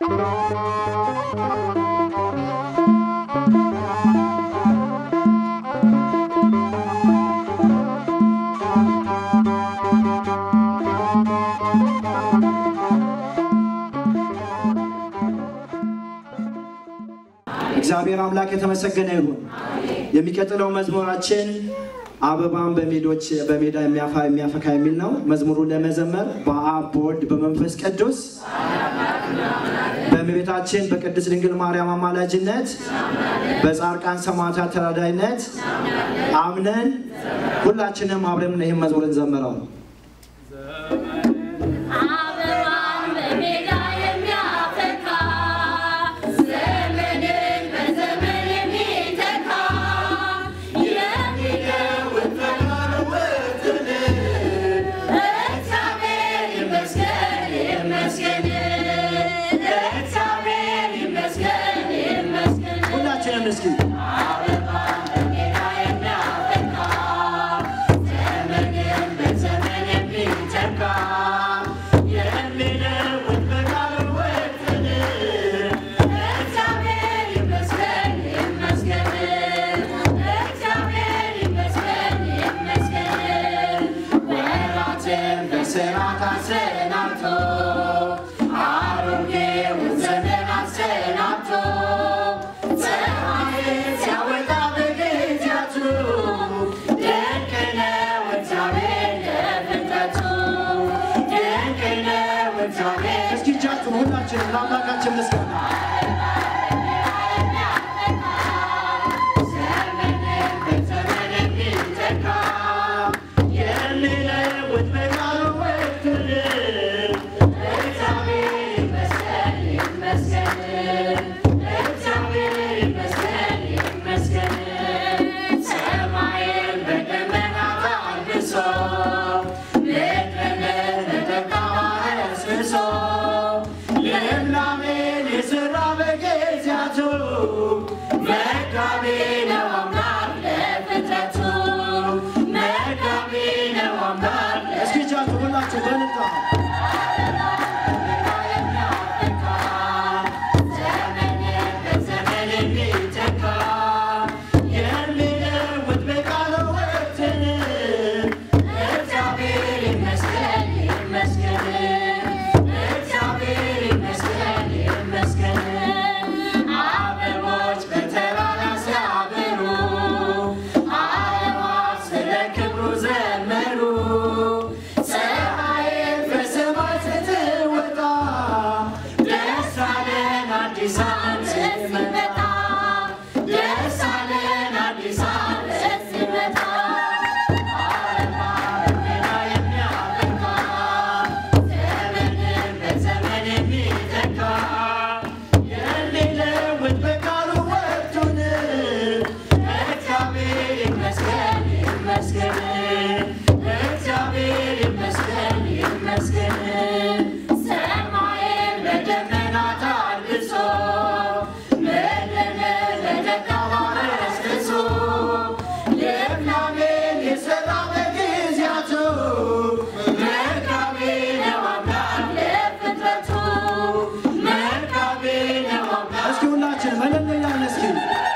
እግዚአብሔር አምላክ የተመሰገነ ይሁን። የሚቀጥለው መዝሙራችን አበባን በሜዶች በሜዳ የሚያፋ የሚያፈካ የሚል ነው። መዝሙሩን ለመዘመር በአብ በወልድ በመንፈስ ቅዱስ በእመቤታችን በቅድስት ድንግል ማርያም አማላጅነት በጻድቃን ሰማዕታት ተራዳይነት አምነን ሁላችንም አብረን ይህን መዝሙር እንዘምረው። አበባን በሜዳ የሚያፈካ ዘመንን በዘመን የሚተካ የሚለውጥ ተለውጥን እግዚአብሔር ይመስገን ይመስገን እግዚአብሔር ይመስገን ይመስገን ሁላችንም እስኪ አበባን በሜዳ የሚያፈካ ዘመንን በዘመን የሚተካ የሚለውጥ በለውጥን እግዚአብሔር ይመስገን ይመስገን እግዚአብሔር ይመስገን ይመስገን ወራትን በሥርዓት አሰናብቶ አሮጌውን ዘመን አሰናብቶ ፀሐይን ሲያወጣ በጊዜያቱ ድንቅ ነው እግዚአብሔር ለፍጥረቱ ድንቅ ነው እግዚአብሔር እስኪ እጃችሁን ሁላችንም ለአምላካችን ምስጋና ዘመንን በዘመን የሚተካ የሚለውጥ በለውጥን እግዚአብሔር ይመስገን ይመስገን እግዚአብሔር ይመስገን ይመስገን ሰማይን በደመናት አልብሶ ምድርን በደመና አስብሶ ልምላሜን የሠራ በጊዜያቱ መጋቢ ነው አምላክ ለፍጥረቱ መጋቢ ነው አምላክ እስኪ እጃችሁ ሁላችሁ በልጣ አበቦች በተራራ ሲያበሩ አእዋፍ ስለ ክብሩ ዘመሩ ፀሐይን በሰማይ ስትወጣ ደስ አለን አዲስ ዓመት ሲመጣ ደስ አለን አዲስ ዓመት ሲመጣ አበባ በሜዳ የሚያፈካ ዘመንን በዘመን የሚተካ የሚለውጥ በቃሉ ወቅቱን እግዚአብሔር ይመስገን ይመስገን እግዚአብሔር ይመስገን ይመስገን ሰማይን በደመናት አልብሶ ምድርን በደመና አስብሶ ልምላሜን የሠራ በጊዜያቱ መጋቢ ነው አምላክ ለፍጥረቱ መጋቢ ነው አምላክ እስኪ ሁላችን መለል እያልን እስኪ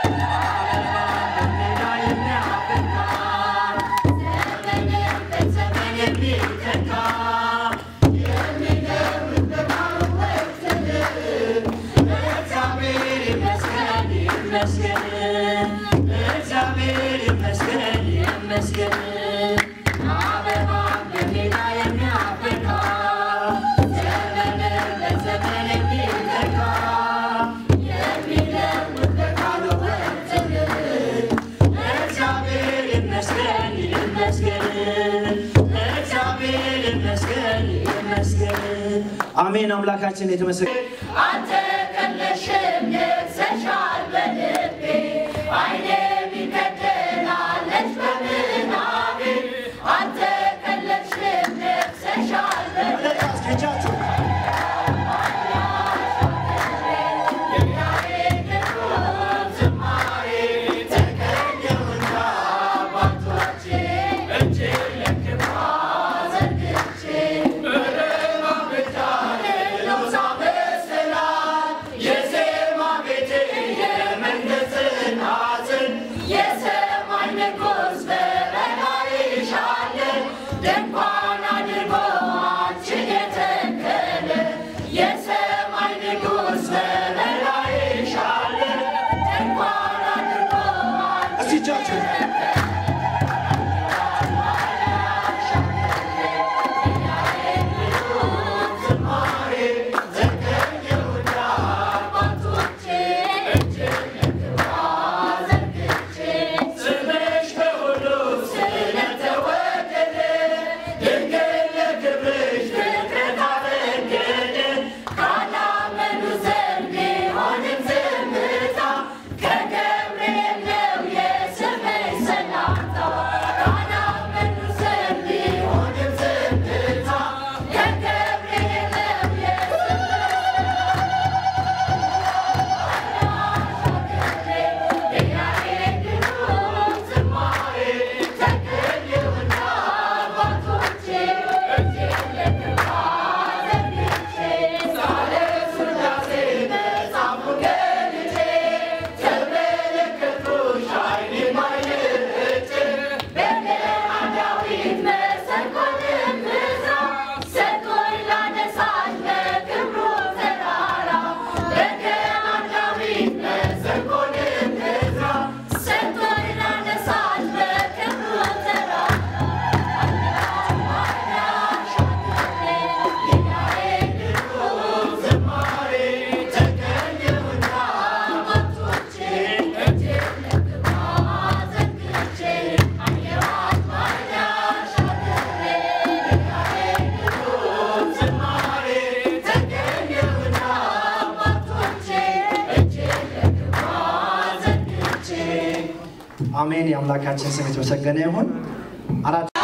እግዚአብሔር ይመስገን ይመስገን እግዚአብሔር ይመስገን ይመስገን አሜን። አምላካችን የተመሰገነ አንተ ከለሽም ነግሰሻል በልቤ አይኔ ሚከደናለች በምናቤ አንተ ከለሽም ነግሰሻል በልቤ እስኪ እጃችሁ ዝማሬ ተቀኘውና አባቶቼ እጅ ለክፋ ዘርግቼ በደማ ብቻ ሌሎሳ መሰላል አሜን። የአምላካችን ስም የተመሰገነ ይሁን። አራት